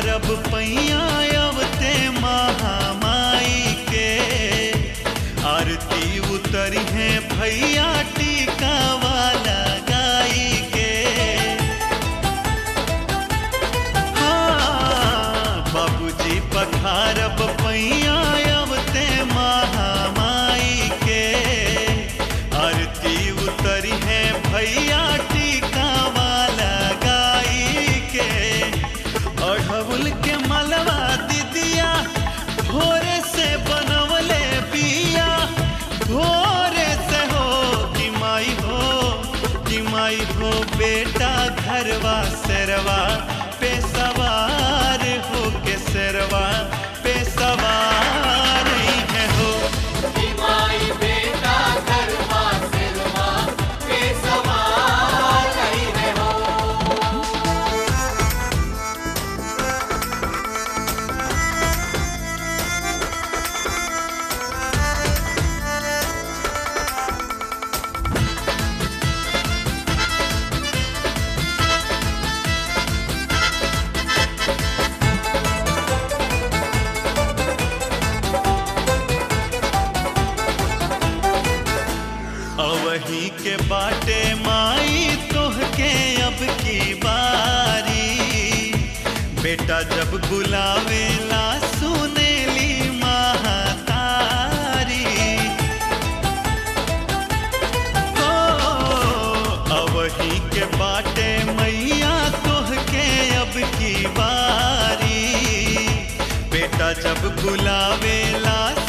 पखारब पैया अवते महामाई के आरती उतरी है भैया टीका वाला गाई के हाँ, बाबूजी पखारब पैया अवते महामाई के आरती उतरी है भैया टीका वाला गाई के अढ़उल के मलवा दीदिया भोरे से बनवले बिया भोरे से हो कि माई हो कि माई हो बेटा घरवा सरवा पे सवार हो के सरवा पे सवार है हो माई बेटा गरबा सिरवा पे सवार रही है हो अवही के बाटे माई तोहके अब की बारी बेटा जब बुलावेला सुनेली महातारी हो अवही के बाटे मैया तोहके अब की बारी बेटा जब बुलावेला